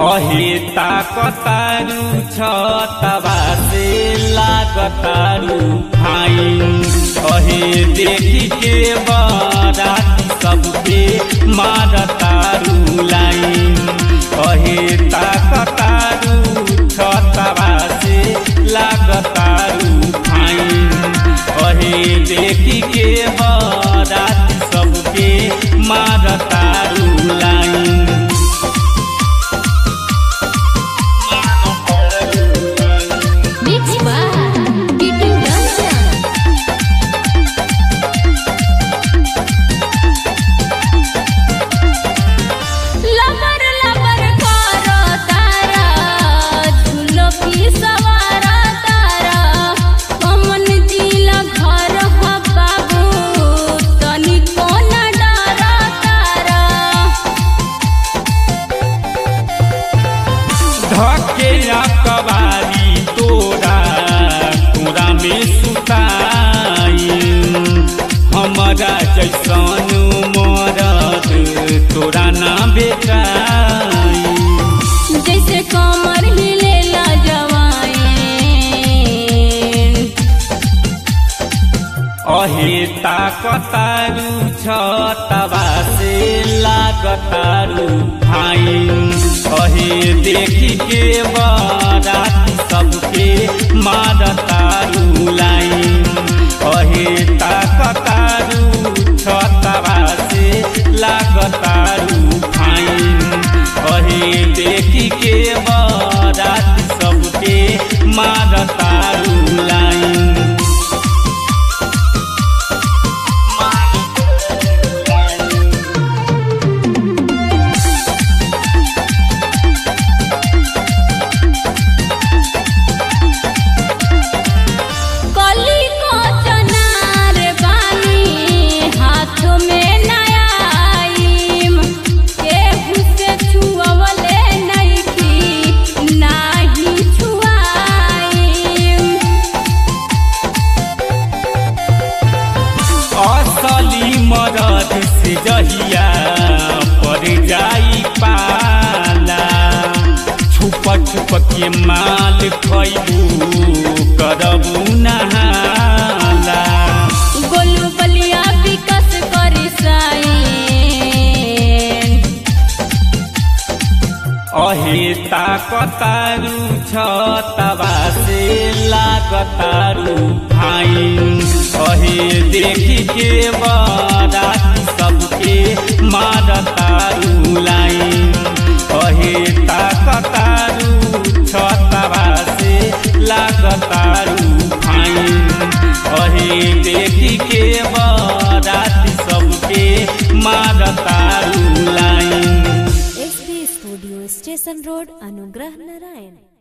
अहे ताकतारू छतवा से लागतारू भाई अहे देखी के बराती सबके मारतारू लाइन अहे ताकतारू छतवा से लागतारू भाई अहे देखी के बराती सबके मारतारू line Mix by Kitu Ranjan. लबर लबर करो तारा झूलो की सवारा तारा कमन जिला घर ह बाबू तनी कोन डरा तारा धके कबारी तोरा तोरा में सुताई हमारा जैसन मरद तोरा ना बेटाई जैसे कमर हिलेला जवाइन अहे ताकतारू छतवा से लागतारू भाई अहे देखी के बराती सबके मारतारू लाइन अहे ताकतारू छतवा से लागतारू भाई अहे देखी के बराती सबके मारतारू लाइन कली को चनार बानी हाथ में नयाइम केहू से छुअवले नइखी नाही छुआइम असली मरद से जहिया पर जाई पाला छुप छुप के माल खैबू करबू नहाला गोलू बलिया विकस करी साइन अहे ताकतारू छतवा से लागतारू भाई अहे देखी के बराती सबके मारतारू लाइन अहे ताकतारू छतवा से लागतारू भाई अहे देखी के बराती सबके मारतारू line SB studio station road अनुग्रह नारायण